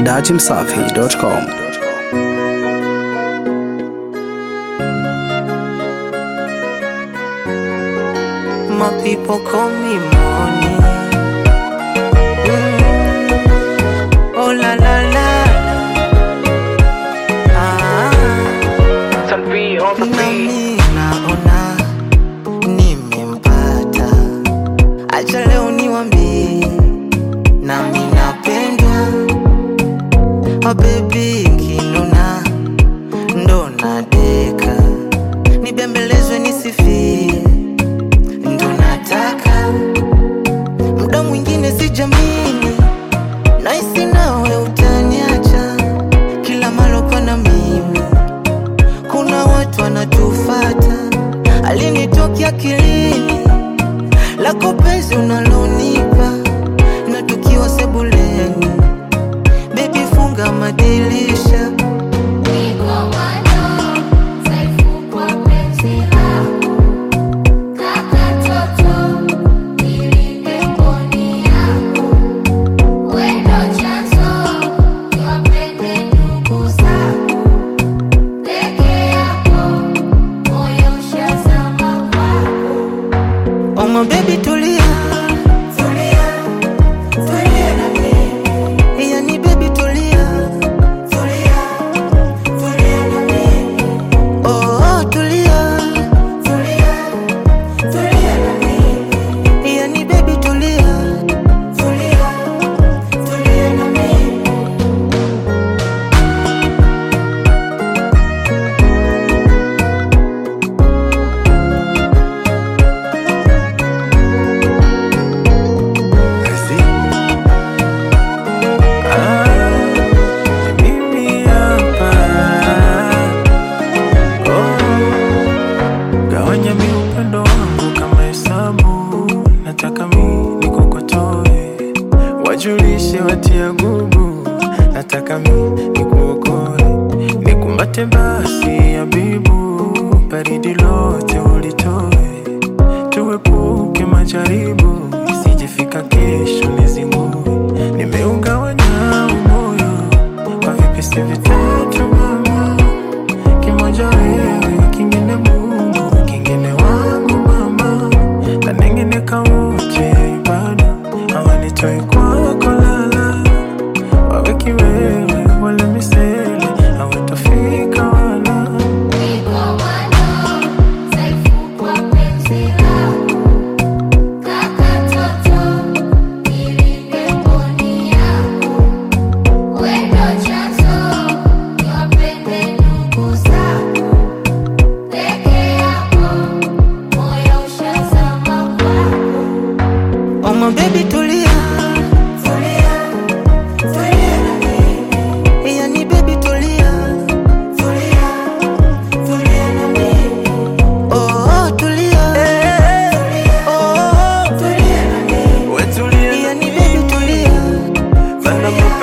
dachimsafi.com. My people call me money. Mm. Oh la la la. Ah. Nami naona nimempata, acha leo niwambie, nami napendwa. Oh baby kinuna ndo nadeka, nibembelezwe nisifie ndo nataka muda mwingine sijamini naisi nawe utaniacha kila malo kwana mimi kuna watu wanatufata alinitokia akilini lako penzi unalonipa na tukiwa sebuleni bebi funga madirisha Oh my baby tulia Tulia Tulia na mimi Yani baby tulia Tulia Tulia na mimi Oh oh tulia Tulia Tulia na mimi Yani baby tulia Tulia Tulia na mimi Mimi hapa oh, gawanya mi upendo wangu kama hesabu, nataka mi nikokotoe, wajulishe watia gugu, nataka mi nikuokoe, nikumbate basi abibu, baridi lote ulitoe, tuepuke majaribu, isijefika kesho nizingue, nimeugawanya umoyo kwa vipisi vitatu mama, kimoja wewe, kingine Mungu, kingine wangu mama, na nengine kawote bado hawanitoi kwako lala, wawe kiwewe wala misele hawatafika wala Oh my baby tulia Tulia Tulia na mimi Yani baby tulia Tulia Tulia na mimi Oh oh tulia Oh oh tulia na mimi wetulie Yani baby tulia Fana